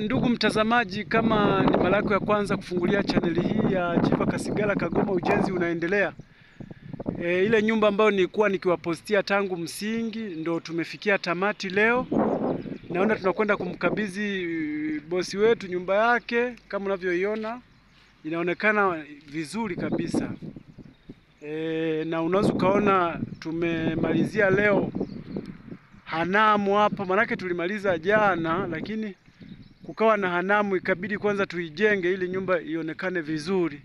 ndugu mtazamaji, kama ni mara yako ya kwanza kufungulia chaneli hii ya Chifa Kasigala Kagoma, ujenzi unaendelea. E, ile nyumba ambayo nilikuwa nikiwapostia tangu msingi ndo tumefikia tamati leo. Naona tunakwenda kumkabidhi bosi wetu nyumba yake, kama unavyoiona inaonekana vizuri kabisa. E, na unaweza ukaona tumemalizia leo hanamu hapa, manake tulimaliza jana, lakini kukawa na hanamu, ikabidi kwanza tuijenge ili nyumba ionekane vizuri.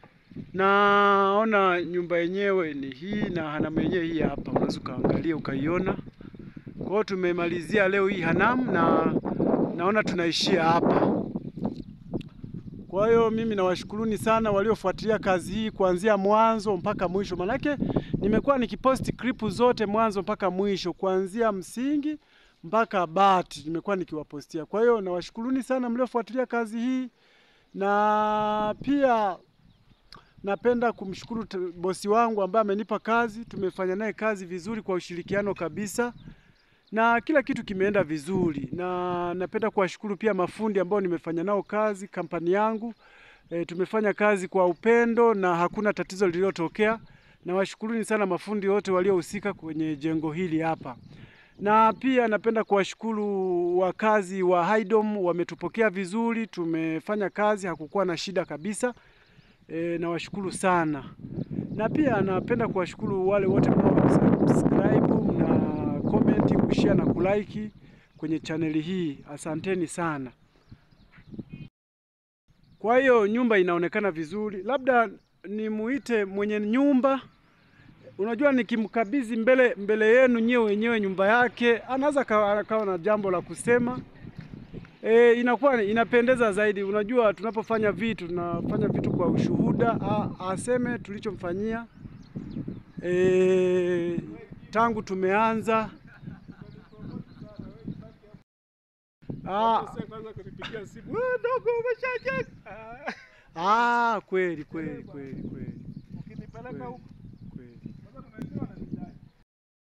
Naona nyumba yenyewe ni hii na hanamu yenyewe hii hapa, unaweza ukaangalia ukaiona. Kwa hiyo tumemalizia leo hii hanamu na naona tunaishia hapa. Kwa hiyo mimi nawashukuruni sana waliofuatilia kazi hii kuanzia mwanzo mpaka mwisho, manake nimekuwa nikiposti klipu zote mwanzo mpaka mwisho, kuanzia msingi mpaka bati nimekuwa nikiwapostia. Kwa hiyo nawashukuruni sana mliofuatilia kazi hii, na pia napenda kumshukuru t- bosi wangu ambaye amenipa kazi. Tumefanya naye kazi vizuri kwa ushirikiano kabisa na kila kitu kimeenda vizuri, na napenda kuwashukuru pia mafundi ambao nimefanya nao kazi kampani yangu. E, tumefanya kazi kwa upendo na hakuna tatizo lililotokea. Nawashukuruni sana mafundi wote waliohusika kwenye jengo hili hapa, na pia napenda kuwashukuru wakazi wa Haydom, wametupokea vizuri, tumefanya kazi, hakukuwa na shida kabisa. E, nawashukuru sana, na pia napenda kuwashukuru wale wote mnaosubscribe na comment, kushare na kulike kwenye chaneli hii. Asanteni sana. Kwa hiyo nyumba inaonekana vizuri, labda nimuite mwenye nyumba. Unajua, nikimkabidhi mbele mbele yenu nyewe wenyewe nyumba yake, anaweza kawa akawa na jambo la kusema. E, inakuwa inapendeza zaidi. Unajua, tunapofanya vitu tunafanya vitu kwa ushuhuda, a, aseme tulichomfanyia e, tangu tumeanza Ah, Kwanza kunipigia simu. wewe dogo umeshajenga. Ah, kweli kweli kweli kweli. Ukinipeleka huko